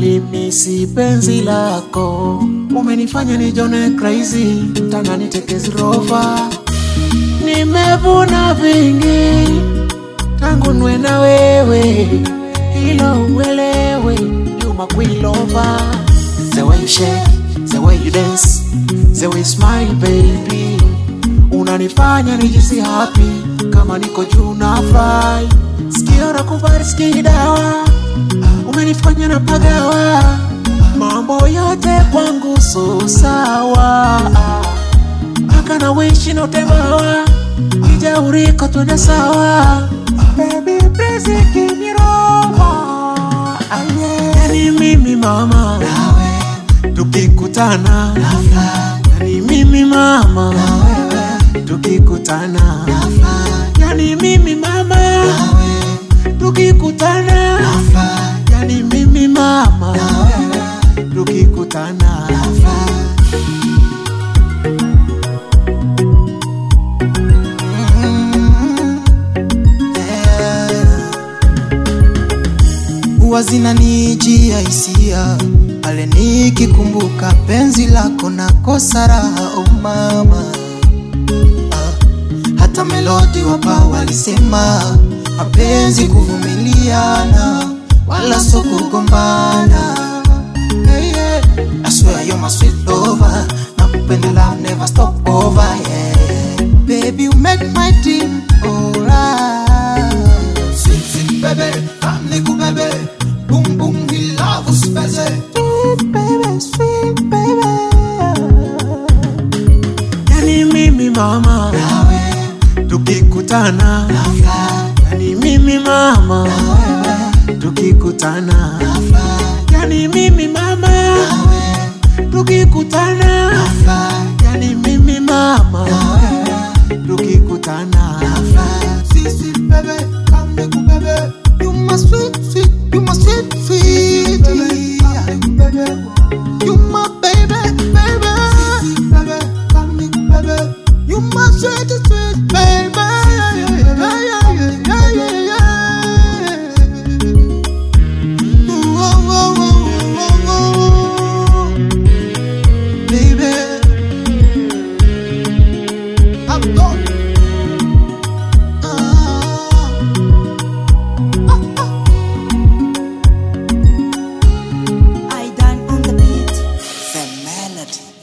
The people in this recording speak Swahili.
nalimisi penzi lako, umenifanya nijone crazy, tana nitekezi rova. Nimevuna vingi tangu nwe na wewe, hilo uelewe, you my queen lover. The way you shake, the way you dance, the way you smile baby, unanifanya nijisi happy kama niko juu na fly. Sikio na kubali sikii dawa, umenifanya na pagawa, mambo yote kwangu so sawa, mpaka na wishi na utembawa, ija uriko twende sawa, baby please give me roho, yani mimi mama tukikutana, yani mimi mama tukikutana, yani mimi mama tukikutana, yani mimi mama tukikutana. huwa zinanijia hisia pale nikikumbuka penzi lako na kosa raha oh mama ah, hata melodi wapa walisema mapenzi kuvumiliana wala so kugombana hey, yeah. I swear you're my sweet lover nakupendela never stop over yeah. baby you make my dream alright sweet sweet baby family ku baby boom boom we love us baby sweet baby sweet baby Yani mimi mama nawe tukikutana, yani mimi mama tukikutana, yani mimi mama tukikutana, yani mimi mama tukikutana. Sweet, sweet baby, come make me baby. You my sweet, sweet, you my sweet, sweet. You my baby, baby. baby, come make me baby. You my sweet, sweet baby. Yeah, yeah, yeah, yeah, yeah, yeah. Ooh, oh, oh, oh, oh, oh. Baby, I'm done. I done on the beat. The melody.